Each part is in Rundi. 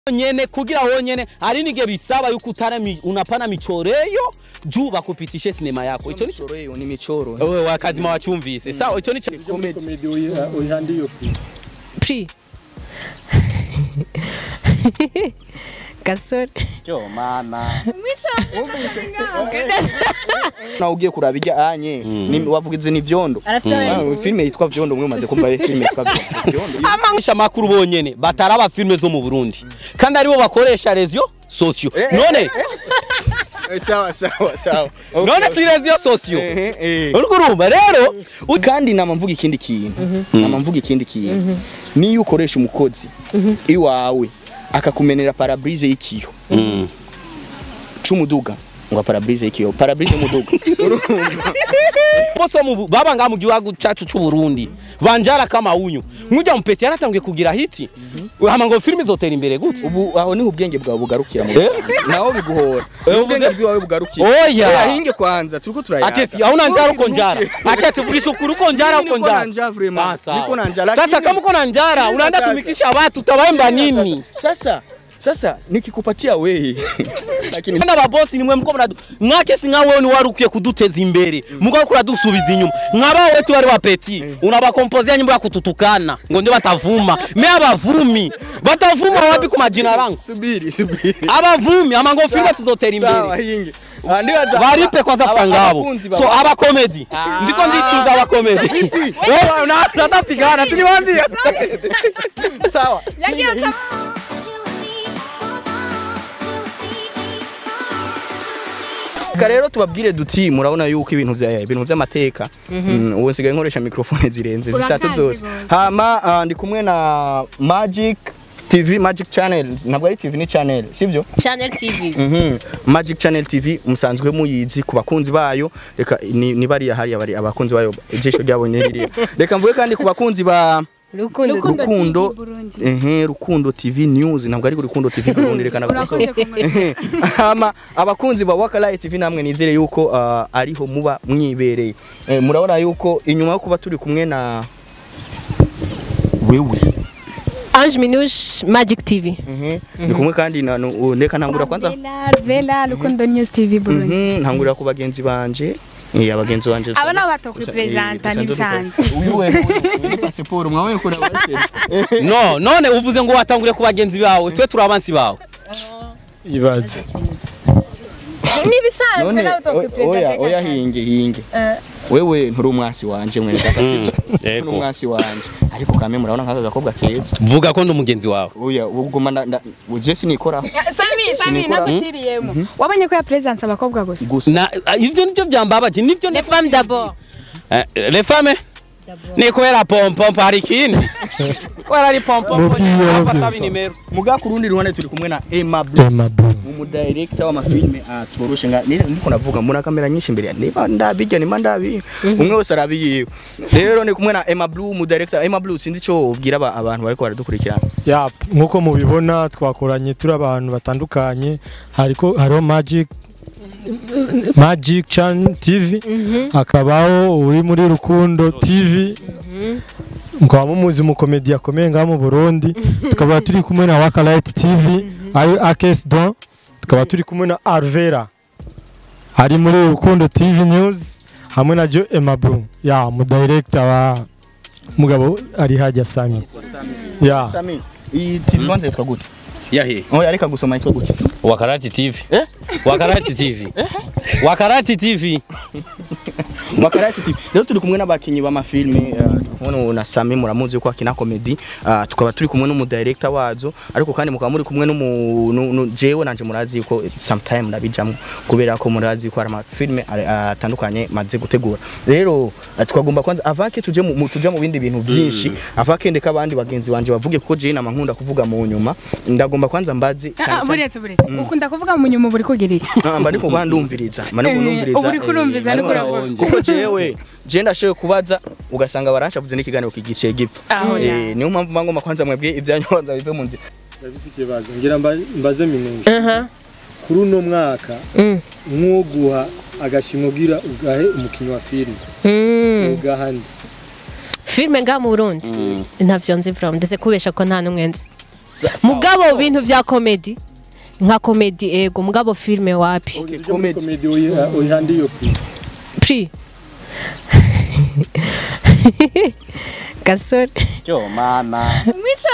nyene kugira wonyene hari nige bisaba yuko utana mi, unapana michoreyo juu bakupitishe sinema yako ico nico Michoro hiyo ni michoro. wewe wakazima wachumvise sawa ico nico komedi uyihandiye iyo pri pri gasore cyo mama Na ugiye kuraba ijya anye ni wavugize ni vyondo. arafise Ah, filime yitwa vyondo mwe maze kumva filime yitwa vyondo. Vyondo. amangisha makuru bonyene bataraba filme zo mu Burundi kandi aribo bakoresha rezio socio none Eh, Sawa sawa sawa. Okay. none si rezio socio Eh, eh. uriko urumva rero kandi nama mvuga ikindi kintu nama mvuga ikindi kintu niyo ukoresha umukozi iwawe akakumenera parabrise y'ikiyo c'umuduga ngo parabrise y'ikiyo parabrise y'umuduga bose mu Bu- baba nga mu gihugu cyacu cy'u Burundi banjara kama unyu nkujya mu peti yaratangiye kugira hiti hama ngo filme zotera imbere gute ubu aho niho ubwenge bwawe bugarukira mu Eh? naho biguhora Eh, ubwenge uvuze- bwawe bugarukira Oya. hinge kwanza turiko turayaga aketi auna njara uko njara aketi vugisha ukuri uko njara uko Niko njara na njaa vraiment. Ah, sawa. Niko na njaa, sasa lakini- kama uko na njara Mimi unaenda nataka- tumikisha watu utawaemba nini sasa sasa nikikupatia wewe lakini Bana babosi nimwe mko mnadu mwake singa wewe ni warukiye kuduteza imbere muko kuradusubiza inyuma nkaba wetu bari bapeti unabakompozea nyimbo ya kututukana ngo ndio batavuma me abavumi batavuma wapi ku majina rangu subiri subiri abavumi ama ngo filme tuzotera sawa imbere hinge Ah, ndibaza- baripe kwanza aba- fangabo abakunzi so baba- aba comedy ndiko ndicuza aba comedy wewe na natapigana tuliwaambia sawa Reka rero tubabwire duti murabona yuko ibintu vya ibintu vy'amateka mm, ubu nsigaye nkoresha mikrofone zirenze zitatu Urakazi zose gose. hama ah, ndi kumwe na Magic TV Magic Channel ntabwo ari TV ni channel sivyo channel tv Mhm. Magic Channel TV musanzwe muyizi ku bakunzi bayo reka ni, ni bariya hariya bari abakunzi bayo ijisho ryabo ni ririya reka mvuge kandi ku bakunzi ba rukundo Rukundo Rukundo TV Burundi. ehe Rukundo TV News ntabwo ari Rukundo TV Burundi reka urakoze nabakosora kumurika ama abakunzi ba Wakalaye TV namwe nizere yuko uh, ariho muba mwibereye eh, murabona yuko inyuma yo kuba turi kumwe na wewe ange minush magic tv Mhm. ndi kumwe kandi na nu- reka ntangura kwanza Vela, Vela Rukundo News TV Burundi Mhm, ntangurira ku bagenzi banje eh abagenzi banje aba nabo batokwipresenta n'ibisanzwe uyu we ni pasiporo mwawe kuri abaseri no none uvuze ngo watangure ku bagenzi bawe twe turi abansi bawe ibaze n'ibisanzwe none nabo o- oya tokwipresenta oya hinge hinge wewe nturi umwasi wanje mwene data sibyo nturi umwasi wanje ariko kame murabona nk'aka gakobwa keza vuga ko ndi umugenzi wawe oya ubuguma nda nda- uje sinikoraho Sami Sami Sinikora. naguciriyemo wabonye ko ya presence abakobwa gusa gusa na ivyo nivyo byambabaje nivyo les femmes d'abord Eh, les femmes ni kubera pompompo hari ikindi kubera ari pompompo Mubwiye, hapa mubwiye, sabi so. nimero muga ku rundi ruhande turi kumwe na Emma Blue Emma Blue umudirector w'amafilme atoroshe nga nire ndiko navuga mbona kamera nyinshi imbere ya niba ndabijya nima ndabi umwe wese arabiyiwe rero ni kumwe na Emma Blue umudirector Emma Blue sinzi ico ubwira aba- abantu bariko baradukurikirana ya nkuko mubibona twakoranye turi abantu batandukanye hariko hariho magic magic chan tv hakabaho uri muri rukundo tv mukaba mumuzi umukomedi akomeye ngaha mu burundi tukaba turi kumwe na wakalite tv ari akes don tukaba turi kumwe na arvera ari muri rukundo tv news hamwe na jo emabru ya umudirector wa mugabo ari hajya sami ya Sami iyi TV kwanza yitwa gute yahe oya reka gusoma yitwa gute wakarati tv Eh? wakarati tv wakarati tv Wakarati TV rero turi kumwe n'abakinyi b'amafilme uh, turi kumwe na Sami muramuzi ko akina comedy uh, tukaba turi kumwe n'umudirector wazo ariko kandi mukaba muri kumwe n'umu nu- nu- jewe nanje murazi yuko sometime nabijamwo kubera ko murazi ko hari amafilme ari- atandukanye maze gutegura rero uh, twagomba kwanza avake tuje mu mu- tuja mu bindi bintu byinshi avake ndeka abandi bagenzi banje bavuge kuko jewe nama nkunda kuvuga mu nyuma ndagomba kwanza mbaze cyane cyane- buretse buretse ukunda kuvuga mu nyuma buri kugira iki Ah, mba ndiko kuba ndumviriza mba ndiko Eh, ndumviriza ubu uriko urumviza, eh, ariko ariko uravuga. kuko jewe je ndashoboye kubaza ugasanga baranshavuze n'ikiganiro kigice gipfa Aho ya. Eh, niyo mpamvu mba ngomba kwanza mwebwe ibyanyu kwanza bive mu nzira ndabise ikibazo ngira mba- mbaze minuje aha kuri uno mwaka Mm. nk'uguha agashimwe ugira ugahe umukinnyi wa filime Mm. ugaha nde filime ngaha mu burundi ntavyo nzi from ndetse kubesha ko nta n'umwe nzi mugabo bintu vya komedi nka komedi ego mugabo filme wapi Okay, comedy. komedi uyihandi iyo pri pri gasore cyo mama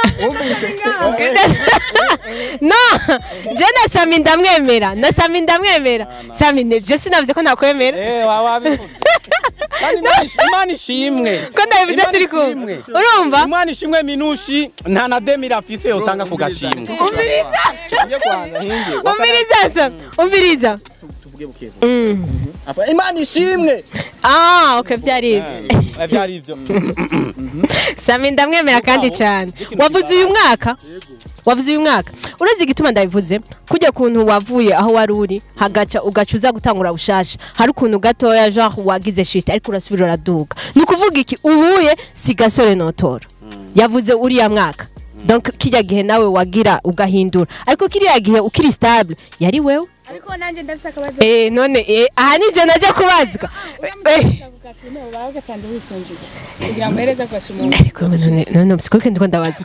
no je na sami ndamwemera na sami ndamwemera sami ne- je sinavuze ko nakwemera eh wa wabivuze kandi Imana ish- imana ishimwe ko ndabivuze Imana turi kumwe ishimwe. urumva imana ishimwe minushi nta na demira afise yotanga ku gashimwe umviriza Tujye kwanza hinge. umviriza sa umviriza Tuvuge buke. Mm. Apa Imana ishimwe. ah okay vyari ivyo Eh, byari ivyo sami ndamwemera kandi cyane wavuze uyu mwaka wavuze uyu mwaka uretse igituma ndabivuze kujya kuntu wavuye aho wari uri hagaca ugaca uza gutangura bushasha hari ukuntu gatoya genre wagize shit ariko urasubira uraduga ni ukuvuga iki uhuye si gasore notora yavuze uriya mwaka donc kijya gihe nawe wagira ugahindura ariko kiriya gihe ukiri stable yari wewe ariko nanjye ndafise akabazo eh none eh aha nije najya kubazwa eh kugashima uba gatanze wisunzuye kugira ngo hereze kugashima ariko none none msikuke ndiko ndabazwa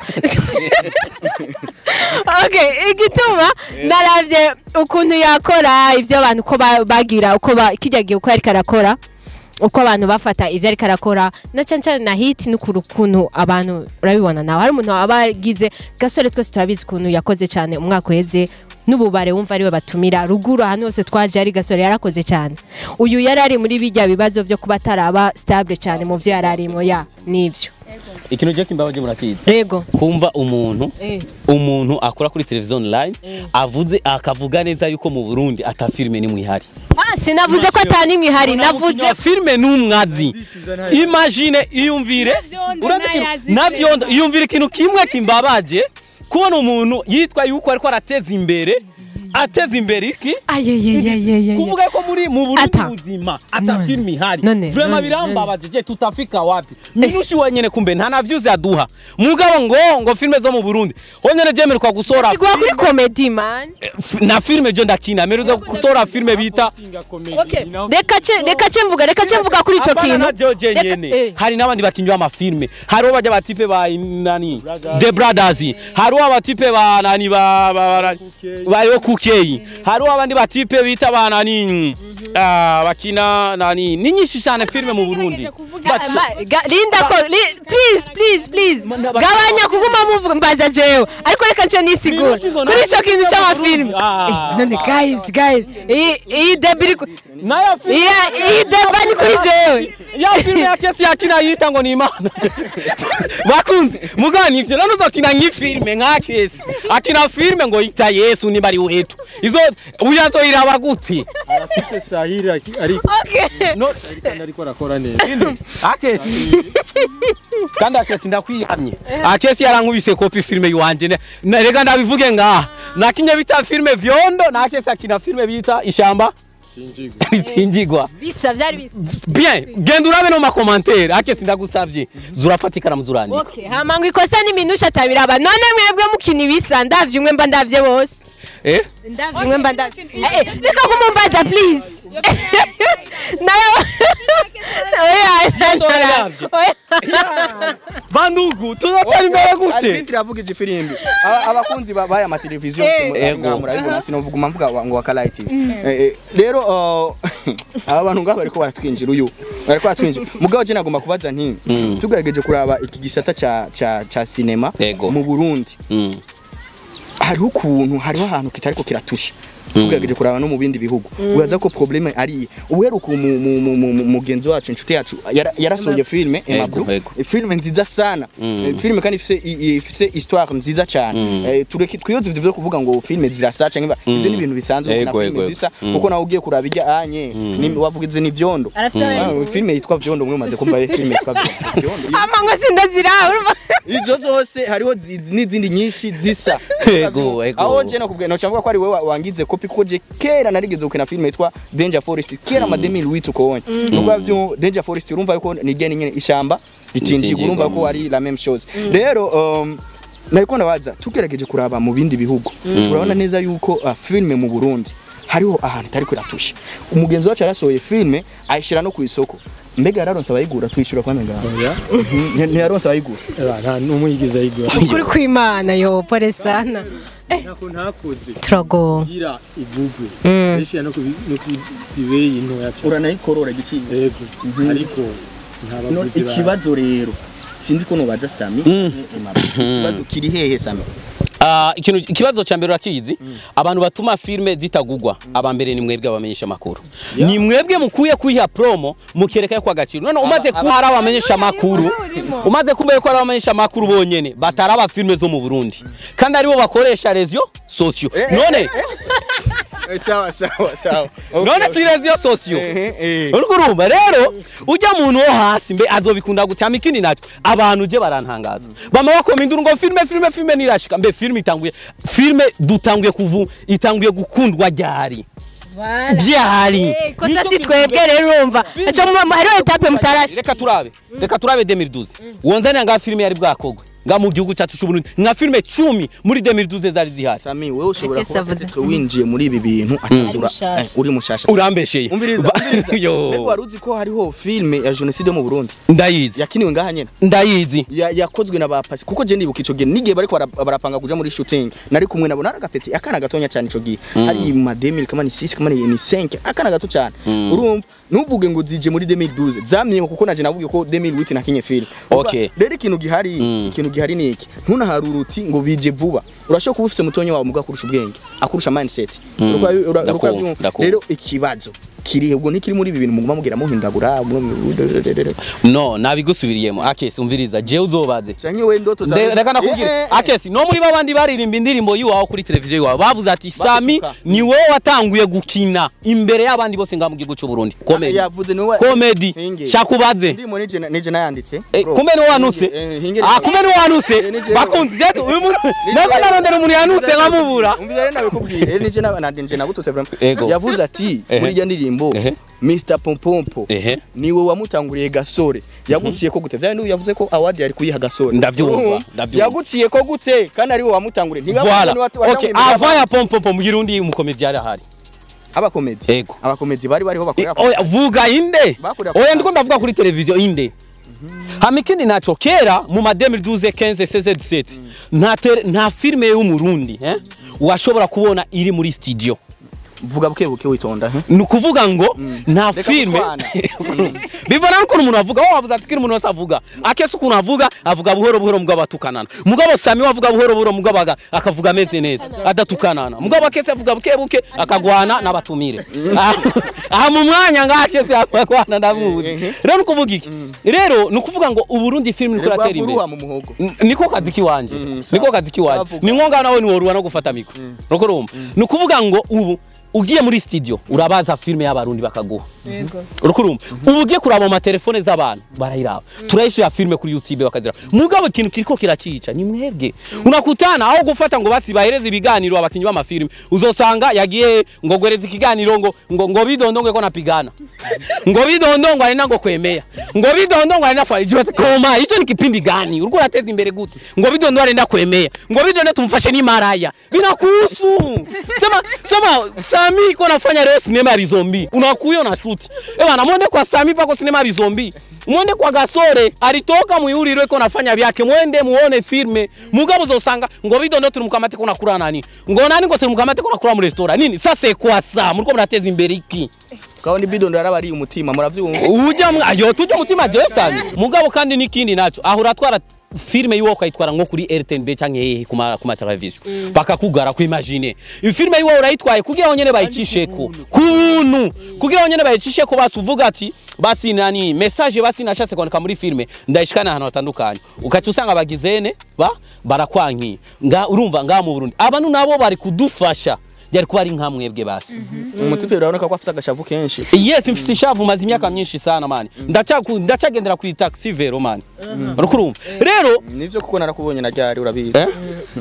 okay igituma naravye ukuntu yakora ivyo abantu uko ba- bagira uko ba- kijya gihe uko yariko arakora uko abantu bafata ivyo ariko arakora na cane cane na hit n'ukuri ukuntu abantu urabibona nawe hari umuntu aba agize gasore twese turabizi ukuntu yakoze cane umwaka uheze n'ububare wumva ariwe batumira ruguru ahantu hose twaje ari gasore yarakoze cyane uyu yari ari muri bijya bibazo vyo kuba ataraba stable cyane mu vyo yari arimwo ya nivyo ikintu je kimbabaje murakizi rego kumva umuntu eh. umuntu akora kuri televiziyo online avuze akavuga neza yuko mu Burundi ata filime nimwe ihari Ah, sinavuze ko atanimwe ihari navuze Navuze filime n'umwazi imagine iyumvire Navyondo urazi ikintu- nayazi navyondo iyumvire ikintu kimwe kimbabaje kubona umuntu yitwa yuko ariko arateza imbere ateza imbere iki ayeyeyeyeye kuvuga ko muri mu Burundi Ata. buzima ata None. filime ihari None, vraiment none, birambabaje je tutafika wapi minushi wenyene kumbe nta na views yaduha mugabo ngo ngo filime zo mu Burundi wonyene jemerwa gusohora igwa kuri comedy man F- na filime jo ndakina meruza gusohora filime bita okay reka ce reka ce mvuga reka ce mvuga kuri ico Apana kintu na George Reka- nyene eh. hari n'abandi bakinyi b'amafilme hariho bajya batipe ba nani The Brothers hariho abatipe ba nani ba ba- ba- bariho kukeyi hariho abandi batipe bita ba nani ah, bakina nani ni nyinshi cyane filme mu Burundi But- Ma- ga- linda ko li- please please please gabanya kuguma muvuga mbaza jewe ariko reka nce nisigura kuri ico kintu c'amafilme Ah. Eh, none guys guys iyi iyi debiri ku- nayo filme iya iyi deba ni kuri jewe ya filme ya kesi yakina yita ngo ni imana bakunze mugani ivyo none uzokina nk'ifilme nka kesi akina filme ngo yita yesu niba ari wetu izo uyazoyiraba gute arafise sahiri aki- ariko okay no kandi ariko arakora neza akesi kandi akesi ndakwiyamye akesi yarankubise kopi filme yiwanje ne- na- reka ndabivuge ngaha nakinye bita filme vyondo na akesi akina filme bita ishamba ritingigwa bisa vyari bisa bien genda urabe no makomantere akesi ndagusavye zurafata ikaramu zurandika Okay, hama ngo ikosa ni minusha atabiraba none mwebwe mukina ibisa ndavye umwe mba ndavye bose eh ndavye umwe mba ndavye Eh, eh, reka kumumbaza please nayo Yendo yaravye. bandugu tuzatera imbere gute Adventire avuga izi firimbi Aba- abakunzi ba- baya mateleviziyo Ego. murabibona sinuvuguma mvuga wa- ngo wakalayi tv Eh, eh, rero uh, aba bantu ngabo bariko baratwinjira uyu bariko baratwinjira mugabo je nagomba kubaza nti Mm. tugerageje kuraba iki gisata ca ca ca sinema Ego. mu Burundi Mm. hariho ukuntu hariho ahantu kitariko kiratusha tugerageje kuraba no mu bindi bihugu uraza ko probleme ari uheruka mu- mu- mu- mu- mu- mugenzi wacu inshuti yacu yara- yarasohoye filme Emma Ego, Blue ego. filme nziza sana Mm. Eh, filme kandi ifise i- i- ifise histoire nziza cyane Mm. Eh, tureke twiyoze ivyo byo kuvuga ngo filme zirasa canke Mm. ivyo ni ibintu bisanzwe Ego, na filme ego, ego. zisa Mm. kuko nawe ugiye kuraba ijya anye ni- wavugize ni vyondo Arasohoye. Ah, filme yitwa vyondo mwe maze kumva filme yitwa vyondo Vyondo. hama ngo sindazira urumva izo zose hariho zi- n'izindi nyinshi zisa Ego, ego. aho je nakubwiye no cyangwa ko ari wewe wangize kopi kuko je kera narigeze gukina filme yitwa Danger Forest kera ma 2008 ukobonye nubwo byo Danger Forest urumva yuko ni gene nyene ishamba ritinjigwa Ritinjigwa, urumva ko ari la même chose rero um, nariko ndabaza tugerageje kuraba mu bindi bihugu turabona neza yuko uh, filme mu Burundi hariho ahantu itari kwiratusha umugenzi wacu yarasohoye filme ayishira no ku isoko mbega yararonse abayigura twishura kwa menga oya ntiyaronse abayigura Eba, nta n'umwe yigeze ayigura ukuri kw'imana yo pole sana ntako ntakoze turago gira igugwe Mm. benshi no kubibeyi ntoya cyane uranayikorora igiciro yego ariko nta No, baguzi ba ikibazo rero sinzi ko nubaza sami ikibazo kiri hehe sami Ah, ikintu ikibazo cya mbere urakizi abantu batuma filme zitagugwa aba mbere ni mwebwe abamenyesha makuru ni mwebwe mukuye kuyiha promo mukereka ko agaciro none umaze kuba ari abamenyesha makuru umaze kumenya ko ari abamenyesha makuru bonyene bataraba filme zo mu Burundi kandi aribo bakoresha rezo socio none sawa sawa sawa none si rezo socio eh eh uriko urumva rero ujya muntu wo hasi mbe azobikunda gutama ikindi nacyo abantu je barantangaza bama bakoma induru ngo filme filme filme nirashika mbe filme itanguye filme dutanguye kuvu itanguye gukundwa ryari ryari kosa si twebwe rero urumva aca mu hariho etape mutarashe reka turabe reka turabe 2012 wonzanira nga filme yari bwakogwe nga mu gihugu cyacu cy'uburundi nka filme cumi muri 2012 zari zihari sami wewe ushobora Ese kuba avuze. ufite winjiye muri ibi bintu atazura mushasha. eh, uri mushasha urambesheye umviriza Ba- umviriza Yo. mbega wari uzi ko hariho filme ya jenoside mu Burundi ndayizi yakiniwe ngaha nyene ndayizi ya- yakozwe na bapasi kuko je ndibuka ico gihe nigihe bariko bara- barapanga kuja muri shooting nari kumwe nabo naragapeti akana gatonya cyane ico gihe hari ma 2000 kama ni 6 kama ni ni 5 akana gato cyane urumva ntuvuge ngo zije muri 2012 zamye kuko naje navuge ko 2008 nakinye film Urumva, Okay. rero ikintu gihari Mm. ikintu gihari ni iki ntunaharura uti ngo bije vuba urashobora kuba ufite mutonyo wawe muga kurusha ubwenge akurusha mindset Mm. Uriko- ura- uriko Ndakumva, uravyumva. ndakumva. rero ikibazo kiri ubwo ntikiri muri ibi bintu muguma mugira muhindagura mwe- no nabigusubiriyemo akesi umviriza je uzobaze canke we ndoto zawe- Nde- reka Eh, nakubwire eh, eh. akesi no muri babandi baririmba indirimbo yiwawe kuri televiziyo yiwawe bavuze ati sami Batuka. ni wowe watanguye gukina imbere y'abandi bose ngaha mu gihugu cy'u Burundi comedy yavuze niwe comedy Hinge. shakubaze ndimo nije na- nije nayanditse Eh, Bro. kumbe ni wanutse Hinge, eh, hinge ah kumbe ni wanutse Eh, nije- bakunze je uyu muntu nako narondera umuntu yanutse nkamubura umvira rero nabikubwiye nije na nanje nje nagututse vraiment Ego. yavuze ati Ehe. muri iyo ndirimbo Ehe. Mr Pompompo ehe niwe wamutanguriye gasore yaguciye ko gute vyari yavuze ko award yari kuyiha gasore Ndavyumva, Urumva? ndavyumva. yaguciye ko gute kandi ari we wamutanguriye ntibavuze voilà ni watu okay avant ya pompopo mu Kirundi umukomedi yari ahari abakomedi ego abakomedi bari bariho bakorera oya vuga inde Bakorera oya ku ndiko ndavuga kuri televiziyo inde hama ikindi naco kera mu ma 2012 15 16 17 nta tele- nta filme y'umurundi eh washobora kubona iri muri studio vuga buke buke witonda he ni ukuvuga ngo nta Reka filme gutwana. bivana n'ukuntu umuntu avuga wowe wavuze ati kiri umuntu wese avuga akese ukuntu avuga avuga buhoro buhoro mugabo atukanana mugabo sami we avuga buhoro buhoro mugabo aga- akavuga ameze neza adatukanana mugabo akese avuga buke buke akagwana n'abatumire aha aha mu mwanya ngaha akese akagwana ndamuzi rero ni ukuvuga iki rero ni ukuvuga ngo uburundi filime niko iratera imbere rwaguruha mu muhogo N- niko kazi kiwanje sawa. niko kazi kiwanje Savuga. ni ngombwa nawe niworuha no gufata mikro nuko urumva ni ukuvuga ngo ubu ugiye muri studio urabaza filime y'abarundi bakaguha uriko urumva ubu ugiye kuraba mu matelefone z'abantu barayiraba turayishira filime kuri youtube bakazira mugabo ikintu kiriko kiracica ni mwebwe unakutana aho gufata ngo basi bahereze ibiganiro abakinyi b'amafilime uzosanga yagiye ngo gwereza ikiganiro ngo ngo ngo bidondongwe ko napigana ngo bidondongwe ari nango kwemea ngo bidondongwe ari nafanya ijo koma hicho ni kipindi gani ulikuwa unateza imbere gute ngo bidondongwe ari ndakwemea ngo bidondongwe tumfashe ni maraya binakuhusu sema sema Sami iko nafanya leo sinema ya bizombi unakuyo na shoot eh bana mwende kwa Sami pako sinema ya bizombi mwende kwa Gasore alitoka muyuriro iko nafanya vyake mwende muone filme mugabo uzosanga ngo bidondo turi mukamate ko nakura nani ngo nani ngo turi mukamate ko nakura mu restaurant nini sasa kwa sa muriko murateza imbere iki kabone bidondo yarabari umutima muravyumva uja mwa yo tujya mutima Jason mugabo kandi nikindi naco aho uratwara filme yiwo ukayitwara nko kuri RTNB canke hehe kuma kuma television bakakugara ku imagine filme yiwo urayitwaye kugira ngo nyene bayicisheko kuntu kugira ngo nyene bayicisheko basi uvuga ati basi nani message basi nashatse kwandika muri filme ndayishikana ahantu hatandukanye ukaca usanga bagizene ba barakwankiye nga urumva nga mu Burundi abantu nabo bari kudufasha byari kuba ari nka mwebwe basi umutipe uraboneka ko afite agashavu kenshi yes mfite ishavu maze imyaka myinshi sana mani ndacaku ndacagendera ku taxi vero mani urukurumva rero nivyo kuko narakubonye na ryari urabizi eh?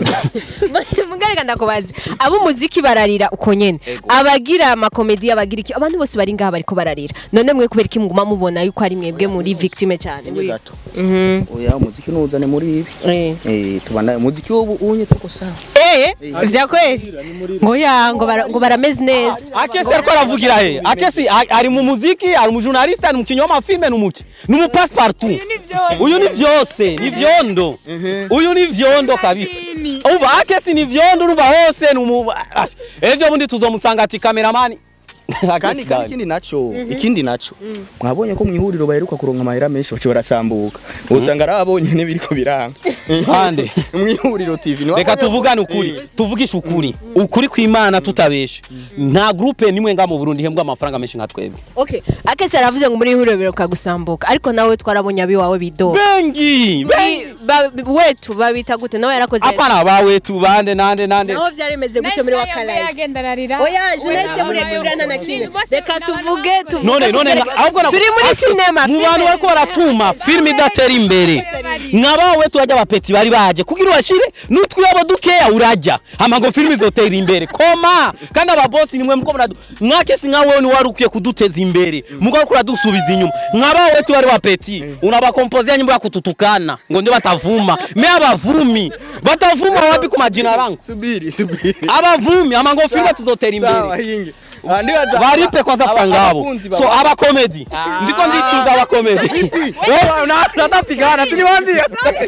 mugareka ndakubaza ab'umuziki bararira uko nyene abagira amakomedi abagira iki abantu bose bari ngaha bariko bararira none mwe kubera iki muguma mubona yuko ari mwebwe muri victime cyane Ni gato Mhm. oya umuziki nuzane muri ibi Eh. eh tubana umuziki w'ubu unye tuko sawa Eh, vya kweli ngo ya baravuga ngo bara- ngo barameze neza akesi ariko aravugira he akesi a- ari mu muziki ari umujournaliste ari umukinnyi w'amafilme ni umuki ni umupasipartu uyu ni byose ni vyondo uyu ni vyondo kabisa umva akesi ni vyondo urumva hose ni umu Ash, ejo bundi tuzomusanga ati kameramani kandi Akesi kandi gani? ikindi naco ikindi naco mwabonye ko mu ihuriro baheruka kuronka amahera menshi baca barasambuka usanga ari abonye n'ibiriko biranga Hande. mu ihuriro tv ni reka wabonye ko- tuvugane ukuri tuvugishe ukuri ukuri kw'imana tutabeshe nta groupe nimwe nga mu burundi ihembwa amafaranga menshi nka twebwe okay akese aravuze ngo muri ihuriro biruka gusambuka ariko nawe twarabonye abiwawe bidoga bengi bengi Bi- ba- wetu babita gute nawe yarakoze apana bawe tubande nande nande naho byari bimeze gute muri wakalayizi yagenda ararira oya jeunesse muri burana na kimwe reka tuvuge tuvuge none none tuvuge- ahubwo na- turi muri Ake- sinema mu bantu bariko baratuma filime idatera imbere nkabawe turajya abapeti bari baje kugira ubashire n'utwiyabo dukeya urajya hama ngo filime izotera imbere koma kandi ababosi nimwe muko muradu mwakesi nkawe ni wari ukwiye kuduteza imbere muko ariko uradusubiza inyuma nkabawe tu bari bapeti unabakompoze nyimbo ya kututukana ngo ndio batavuma me abavumi batavuma wapi ku majina rangu subiri subiri abavumi hama ngo filime tuzotera sawa imbere hinge Ah, ndibaza- baripe kwanza aba- franga yabo abakunzi so baba- abakomedi ndiko ndicuza abakomedi Wewe, na- natapigana tuliwambia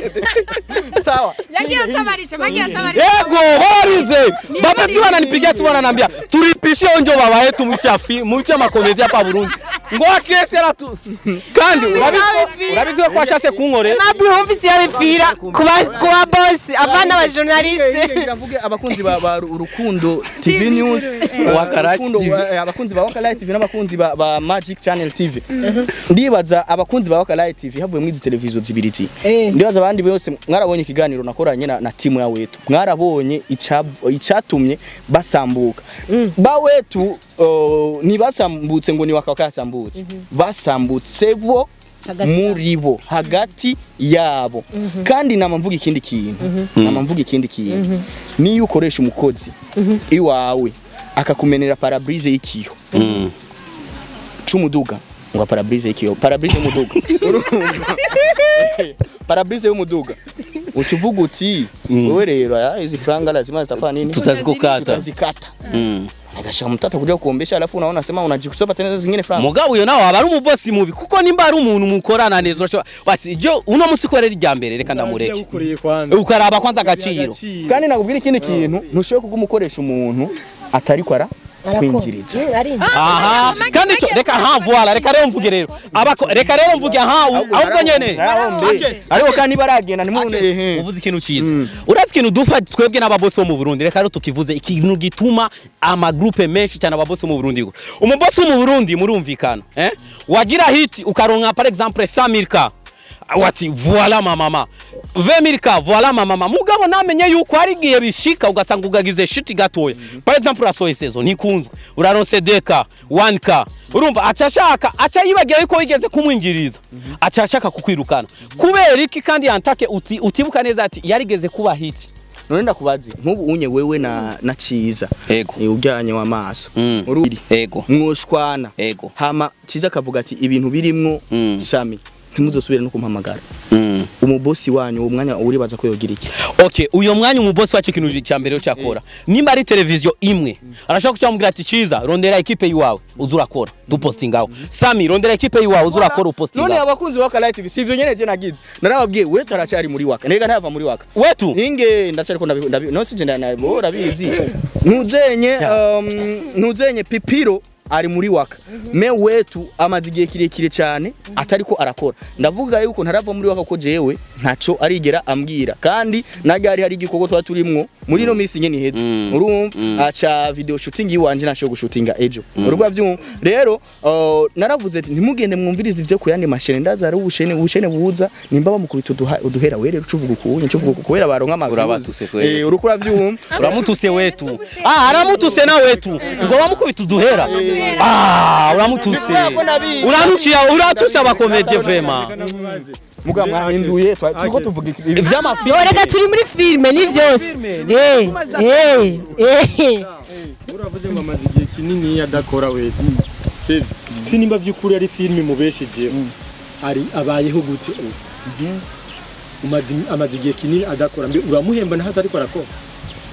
sawa yagiye atabarisha bagiye atabarisha yego barize bapeti wananipigia tu wananiambia tulipishe onjo baba yetu mucha fi mucha makomedi hapa Burundi ngo akese ratu kandi urabizi urabizi ko ashase kunkore ntabwo wumvise iyo bipfira kuba kuba bosi avana abajournaliste Ngira abakunzi ba ba Urukundo TV News Wakarachi Urukundo, TV. eh, abakunzi ba Wakalayi TV n'abakunzi ba, ba Magic Channel TV ndibaza abakunzi ba Wakalayi TV havuye muri izi televiziyo zibiri ti ndibaza abandi bose mwarabonye ikiganiro nakoranye na, na timu ya wetu mwarabonye icav- icatumye basambuka ba wetu uh, ntibasambutse ngo ni wakaka yasambutse basambutse bo muri bo hagati yabo kandi nama mvuga ikindi kintu nama mvuga ikindi kintu niyo ukoresha umukozi iwawe akakumenera parabrise y'ikiyo c'umuduga ngo parabrise y'ikiyo parabrise y'umuduga Urumva? parabrise y'umuduga uca uvuga uti wewe rero aya, hizi franga lazima zitafanya nini tutazikukata tutazikata agasha mtata kuja kuombesha alafu unaona sema unajikusoma tena zingine franga mugabo uyo nawe aba ari umubosi mubi kuko nimba ari umuntu mukorana neza urashobora bati jo uno musi ko rero irya mbere reka ndamureke Yagukoreye kwanza. ukaraba kwanza agaciro kandi nakubwira ikindi kintu ntushobora kuguma ukoresha umuntu atari kwara kwinjiriza aha kandi cyo reka ha voila reka rero mvuge rero abako reka rero mvuge ha ahubwo nyene ariko kandi baragenda nimubone Ake, uvuze ikintu cyiza urazi ikintu dufa twebwe n'ababosi bo mu Burundi reka rero tukivuze ikintu gituma amagrupe menshi cyane ababosi bo mu Burundi umubosi wo mu Burundi murumvikana eh wagira hit ukaronka par exemple 100000 ka wati voila mama 20000 ka voila mama mugabo namenye yuko hari igihe bishika ugasanga ugagize shit gatoya par exemple urasohoye saison ntikunzwe uraronse deka 1k urumva aca ashaka aca yibagira yuko wigeze kumwinjiriza aca ashaka kukwirukana kubera iki kandi yantake uti, utibuka neza ati yarigeze kuba hit none ndakubaze nk'ubu unye wewe na na ciza Ego. Eh, ujyanye w'amaso Mm. ururi ego mwoshwana Ego. hama ciza akavuga ati ibintu birimwo Mm. sami ntimuzosubire no kumpamagara mm. umubosi wanyu uwo mwanya uribaza ko yogira iki okay uyo mwanya umubosi wacu ikintu cya mbere cyakora nimba ari televiziyo imwe arashaka kucyamubwira ati ciza rondera ekipe yiwawe uza urakora dupostingaho sami rondera ekipe yiwawe uza urakora none upostingaho abakunzi ba Kalayi TV sivyo nyene je nagize narababwiye we taracyari muri waka nega ntava muri waka wetu ninge ndacyariko ndabi ndabi no sije ndanabo rabizi ntuzenye um, ntuzenye pipiro ari muri waka me wetu amaze igihe kirekire cyane atariko arakora ndavuga yuko ntarava muri waka ko jewe ntaco arigera ambwira kandi najyari hari igikorwa twa turimwo muri no minsi nyene iheze Mm. urumva aca video shooting yiwanje nasho gushutinga ejo urugwa byumva rero uh, naravuze ati ntimugende mwumvirize ivyo ku yandi mashene ndaza ari ubushene ubushene buza nimba bamukubita uduha- uduhera we rero ucuvuga ukunye ucuvuga uku kubera baronka amavuzi Urabatuse kweli. eh uriko uravyumva uramutuse wetu ah aramutuse na wetu ngo bamukubita uduhera ah uramutuse uranukiya uratuse abakomeje vrema muga mwahinduye twa- turiko tuvuga iki- ibi- ivy'amafi yo reka turi muri filime ni byose eh eh eh uravuze ngo amaze igihe kinini adakora we sivyo si nimba by'ukuri ari filime mubesheje ari abayeho gute ubu umaze amaze igihe kinini adakora mbe uramuhemba naho atariko arakora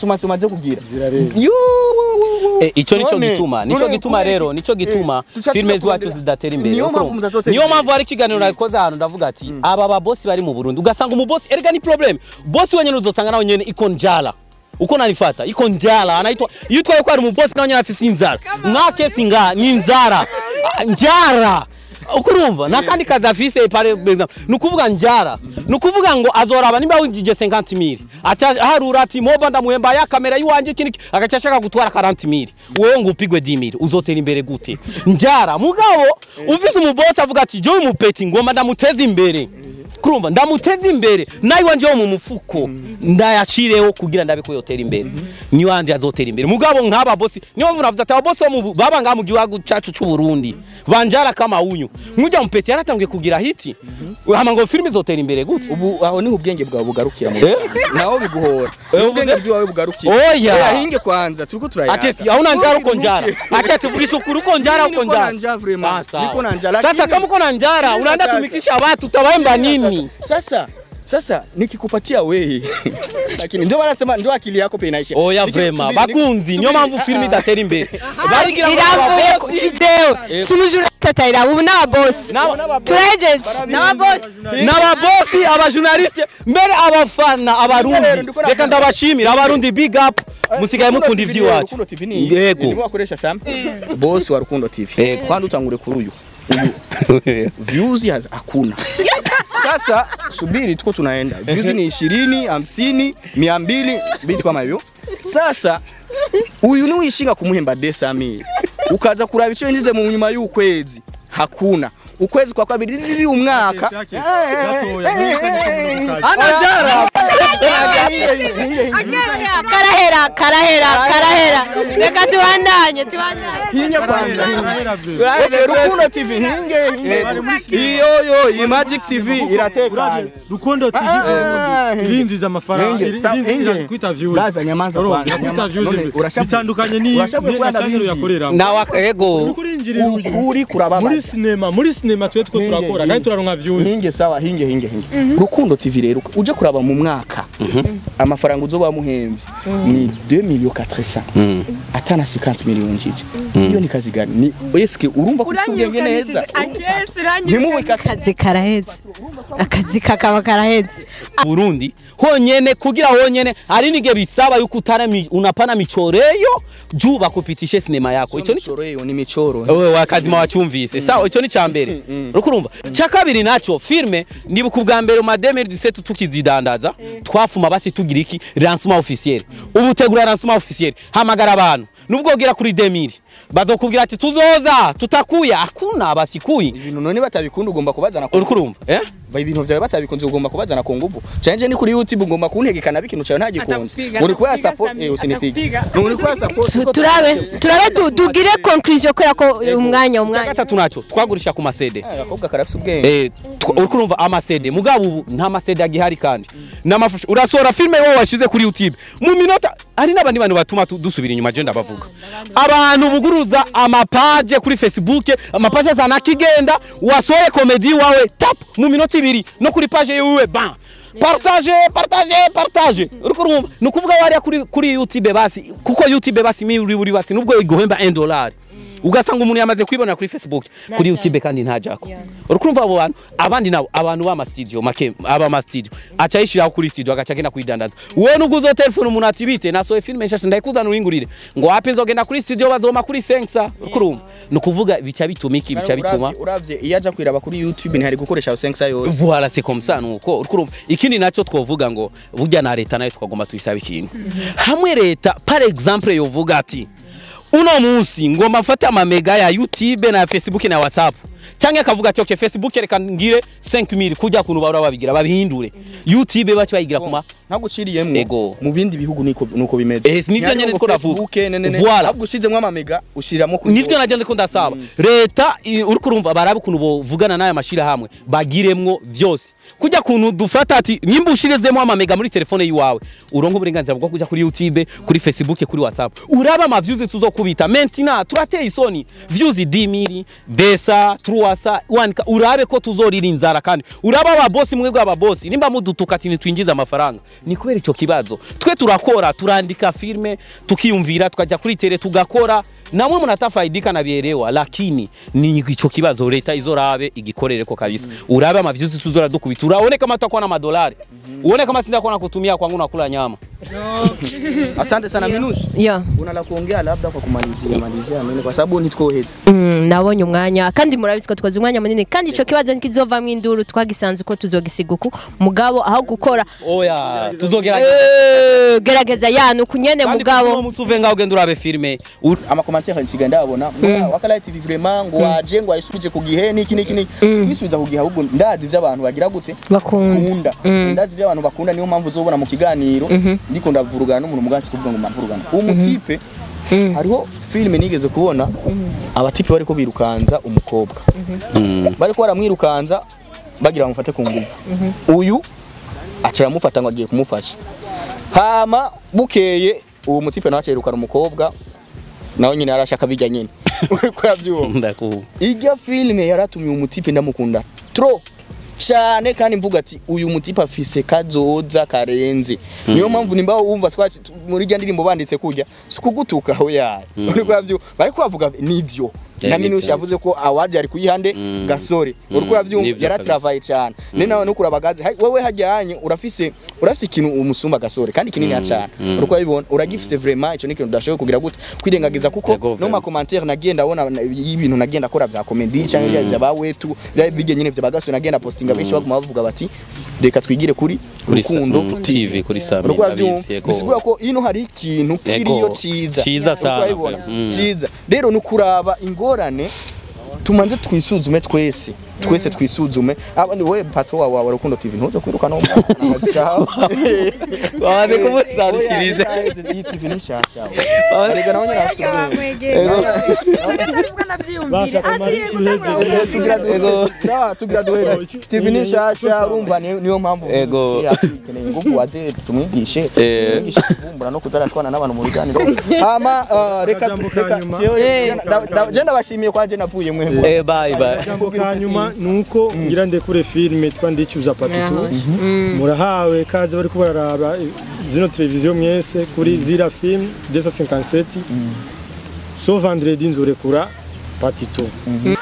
consommation maze kugira zirarenga Yo, wo, wo, wo. Eh, ico nico None, gituma nico none gituma kubera rero iki- nico gituma Eh, duca filime tuja zacu kurondera- zidatera imbere Niyo mpamvu Urumva? mudatotera niyo imbere. mpamvu hari ikiganiro nakoze ahantu ndavuga ati aba babosi bari mu Burundi ugasanga umubosi erega ni problem bosi wenyene uzosanga nawe nyene iko njala uko nanifata iko njala anaitwa iyo utwaye ko ari umubosi nawe nyene afise inzara mwake singa ni inzara Ah, njara uko urumva nakandi kazi afise par exemple ni ukuvuga njara ni ukuvuga ngo azoraba nimba winjije 50 mili aharura ati moba ndamuhemba ya kamera yiwanje kiniki agaca ashaka gutwara 40 mili wowe ngo upigwe 10 mili uzotera imbere gute njara mugabo ufise umubosi avuga ati jewe umupeti ngomba ndamuteza imbere kurumva ndamuteza imbere nawe wanje wo mu mufuko ndayashireho kugira ndabe ko yotera imbere ni wanje azotera imbere mugabo nk'aba bosi niyo mpamvu navuze ati aba bosi bo mu- baba ngaha mu gihugu cyacu cy'u Burundi banjara kama unyu nkujya mupeti yaratangiye kugira hiti hama ngo filime izotera imbere gute ubu aho niho ubwenge bwawe bugarukira mu Eh? naho biguhora Eh, Niho ubwenge uvuze- bwawe bugarukira Oya. Oya, hinge kwanza turiko turayaga Aketi hauna njara uko njara. Aketi vugisha ukuri uko njara Mimi uko niko na njara. njaa vraiment. Ah, sawa. Niko na njaa, Sasa lakini- kama uko na njara Sasa unaenda kaka. tumikisha watu utawaemba nini? Sasa sasa nikikupatia wewe lakini ndio wanasema ndio akili yako pe inaisha. Oya Niki- vrema subiri, bakunzi subiri, niyo mpamvu ah, filime ah. idatera imbere. Barigira ngo irambuye ababosi- si jewe si umujura turacatarira ubu n'ababosi turahejeje n'ababosi n'ababosi abajournaliste mbere abafana abarundi ndikora- reka ndabashimira abarundi big up musigaye mukunda ivy'iwacu Rukundo TV ni Yego. ni wakoresha Sam boss wa Rukundo TV Yego. kwani utangure kuri uyu uyu views haz- hakuna sasa subiri tuko tunaenda views ni 20 50 200 vitu kama hivyo sasa uyu ni wishinga kumuhemba desamiri ukaza kuraba icyo yinjize mu nyuma y'ukwezi hakuna ukwezi kwa kabiri riri umwaka anajara karahera karahera karahera reka tubandanye tubandanye hinye kwanza Okay, Rukundo TV hinge hinge iyo yo iyi Magic TV iratekanye rukundo tv Ah, eh, irinjiza amafaranga Hinge, iri- sa- irinjiza hinge. irakwita views Blaza, nyamaza Urumva, kwanza, irakwita nyamaza. views None, urashavuye- bitandukanye ni urashavuye ni- kubana na channel binji. yakoreramo nawe ego uriko urinjirira uyu uri kurababaza muri sinema muri sinema twe two Hinge, turakora hinge. kandi turaronka views hinge sawa hinge hinge hinge Rukundo TV rero uje kuraba mu mwaka amafaranga uzoba muhembye ni 2 millions 400 atana 50 millions njije iyo ni kazi gani ni eske urumva ko usubyenye neza ntimubika akazi karaheze akazi kakaba karaheze Burundi honyene kugira honyene ari nige bisaba yuko utana mi, unapana michoreyo juu bakupitishe sinema yako ico ni michoro hiyo ni michoro wewe wakazima wachumvise sawa ico ni ca mbere uriko urumva ca kabiri naco filme ndibuka ubwa mbere mu 2017 tukizidandaza twafuma basi tugira iki lancement officiel ubu tegura lancement officiel hamagara abantu nubwo ugira kuri 2000 bazokubwira ati tuzoza tutakuya akuna basikuyi ibintu none batabikunda ugomba kubazana ku uriko urumva eh ba ibintu vyawe batabikunze ugomba kubazana ku nguvu canje ni kuri youtube ugomba kuntegekana bikintu cawe ntagikunze Atakupiga, uri kuya atakupiga, support Sami, eh usinipiga atakupiga. uri kuya support Tu- turabe turabe tu- tugire conclusion kubera ko umwanya umwanya gatatu naco twagurisha ku masede agakobwa karafise ubwenge Eh, tw- uriko urumva amasede mugabo ubu nta masede agihari kandi n'amafusho urasohora filime wowe washize kuri youtube mu minota hari n'abandi bantu batuma tu- dusubira inyuma je ndabavuga abantu buguruza amapaje kuri facebook amapaje azana kigenda wasohoye komedi wawe tap mu minota ibiri no kuri page yiwe ban partage partage partage uriko urumva ni ukuvuga wariya kuri, kuri youtube basi kuko youtube basi mi uri buri basi nubwo iguhemba 1 dollar ugasanga umuntu yamaze kwibonera kuri facebook kuri youtube kandi ntajako uriko urumva abo bantu abandi nabo abantu b'ama studio make aba ma studio aca yishiraho kuri studio agaca agenda kwidandaza wowe nubwo uzo telefone umuntu ati bite nasohoye filime nshasha ndayikuzana uringurire ngo wapi nzogenda kuri studio bazoma kuri sensa uriko urumva ni ukuvuga bica bituma iki bica bituma Uravye- uravye iyo aja kwiraba kuri youtube ntihari gukoresha sensa yose voilà c'est comme ça nuko uriko urumva ikindi naco twovuga ngo burya na leta nayo twagomba tuyisaba ikintu hamwe leta par exemple yovuga ati uno munsi ngomba mfate amamega ya youtube na facebook na whatsapp cyangwa akavuga ati okay facebook reka ngire 5000 kujya kuntu bahora babigira babihindure youtube bace bayigira kuma ntaguciriyemwo Ego. mu bindi bihugu niko nuko bimeze Eh, nivyo Ntihari nyene ngo niko navuga. Facebook, ne, ne, ne. Voilà. ahubwo ushizemwo amamega ushiriramo kuri nivyo yose. najya ndiko ndasaba leta i- uriko urumva barabe ukuntu bovugana n'aya mashirahamwe bagiremwo vyose kujya kuntu dufata ati nimba ushirezemo amamega muri telefone yiwawe uronka uburenganzira bwo kuja kuri youtube kuri facebook kuri whatsapp uraba ama views tuzokubita mentina turateye isoni views 10000 desa truasa wanika urabe ko tuzorira inzara kandi uraba aba boss mwebwe aba boss nimba mudutuka ati twinjiza amafaranga ni kubera ico kibazo twe turakora turandika filme tukiyumvira tukajya kuri tele tugakora namwe munatafaidika na bielewa lakini ni ico kibazo leta izorabe igikorere ko kabisa urabe ama views tuzora dukubita uraone kama tutakuwa na madolari uone kama sindakuwa na kutumia kwangu nakula nyama asante sana minushi yo una la kuongea labda kwa kumalizia malizia nini kwa sababu nitwoheza Mm, nabonye umwanya kandi murabizi ko twaze umwanya munini kandi ico kibazo nikizovamwo induru twagisanze uko tuzogisiga uku mugabo aho gukora oya tuzogera Eh, gerageza yani ukunyene mugabo musuve ngaho ugenda urabe filme U- amakomantere nsiga ndabona wakala TV vraiment ngo waje ngo ayisubije ku gihe niki niki niki bisubiza ku gihe ahubwo ndazi ivy'abantu bagira gute bakunda bakunda ndazi ivy'abantu bakunda niyo mpamvu uzobona mu kiganiro ndiko ndavurugana n'umuntu mugansi kuvuga ngo mpavurugana uwo mutipe hariho filime nigeze kubona abatipe bariko birukanza umukobwa bariko baramwirukanza bagira bamufate ku nguvu uyu aca aramufata ngo agiye kumufasha hama bukeye uwo mutipe nawe acerukana umukobwa nawe nyine yarashaka bijya nyine uriko yavyumva ndaku ijya filime yaratumye uyu mutipe ndamukunda tro cyane kandi mvuga ati uyu mutipe afise kazoza karenze niyo mpamvu nimba wumva twaci muri rya ndirimbo banditse kujya si kugutuka aho yaye uriko yavyo bariko bavuga nivyo na Eh, Minus nibyo. yavuze ko award yari kuyihande Mm. gasore uriko uravyumva nibyo yaratravaye cyane ne nawe nuko urabagaze Hai, wewe hajyanye urafise urafise ikintu umusumba gasore kandi kinini cyane uriko urabibona uragifise vraiment ico ni ikintu udashoboye kugira gute kwirengagiza kuko Yego, no vraiment. ma commentaire nagenda abona na- y'ibintu nagenda akora vya comedy cyangwa bya bya bawetu bya bige nyine vya bagasore nagenda postinga benshi baguma bavuga bati reka twigire kuri kuri sa- rukundo mm, TV kuri Sami uriko ndabizi, uravyumva yego. bisigura ko ino hari ikintu kiriyo ciza Ciza Uriko sana, urabibona? mm. ciza rero nukuraba ingorane tumanze twisuzume twese twese twisuzume abandi we patro wawe wa rukundo tv ntuze kwiruka no mu kazi kawe Waze kumusarishiriza. iyi tv ni nshasha arega nawe nyine afite bashaka mari tuheze tugira duheze sawa tugira duheze tv ni nshasha urumva ni- niyo mpamvu Ego. yakeneye ingufu waze tumwigishe Eh. tumwigishe kuvumbura no kutarashwana n'abantu mu biganiro hama ah, reka Akajambo ka reka nyuma. jewe- Eh. da- da- je ndabashimiye kwa je navuye mwebwe Eh bye bye. ijambo ka nyuma ni uko ngira ndekure filime twa ndicuza patitu murahawe kaze bariko bararaba zino televiziyo mwese kuri zira film 257 so vendredi nzorekura patitu